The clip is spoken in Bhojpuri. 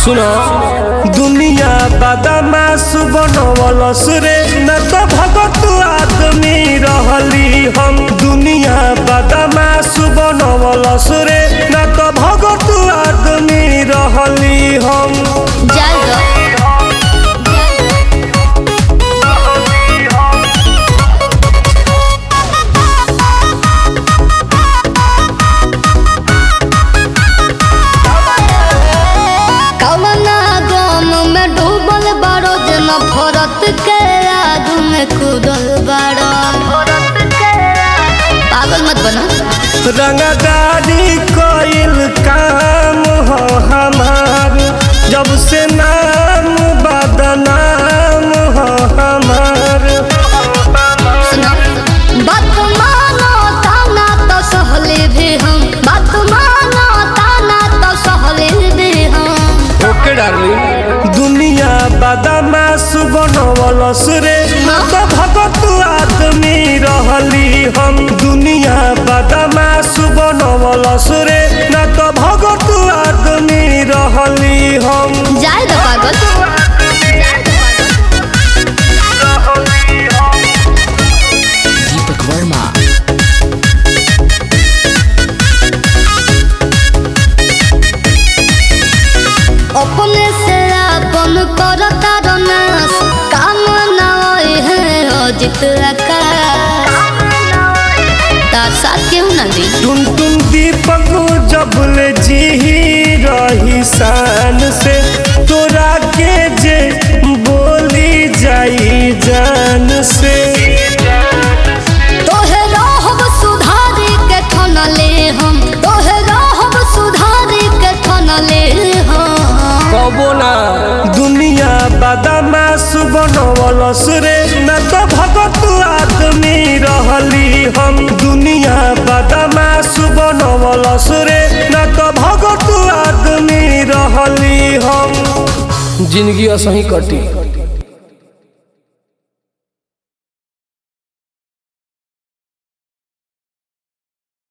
सुनो दुनिया बदमाश बनवलस रे न तो भगत आदमी रहली हम दुनिया बदमाश बनवलस रे न तो भगत आदमी रहली हम जाए दो कवना गम में डूबल बारो जन भरत के आग में कूदल बारो पागल मत बना रंगदारी कोइल काम हो हमार जब से नाम बदनाम हो हमार सुनो बात मानो ताना तो सहले भी हम बात मानो ताना तो सहले भी हम ओके डार्लिंग दुनिया बदमाश बनवलस रे न तो भगत आदमी रहली हम दुनिया बदमाश बनवलस रे न तो भगत आदमी रहली हम जाए दो पागल दीपक वर्मा अपने से अपन करता रनास काम ना होए है अजित आकाश तार साथ केहू ना दी टुन टुन दीपक जबले जी रही शान से तोरा के जे बोली जाई जान से तोहे रहब सुधारी के ठनले हम तोहे रहब सुधारी के ठनले हम कबो ना दुनिया बदमाश बनवलस रे न तो भगत आदमी रहली हम दुनिया बदमाश बनवलस रे न तो भगत आदमी रहली हम जिंदगी असही कटी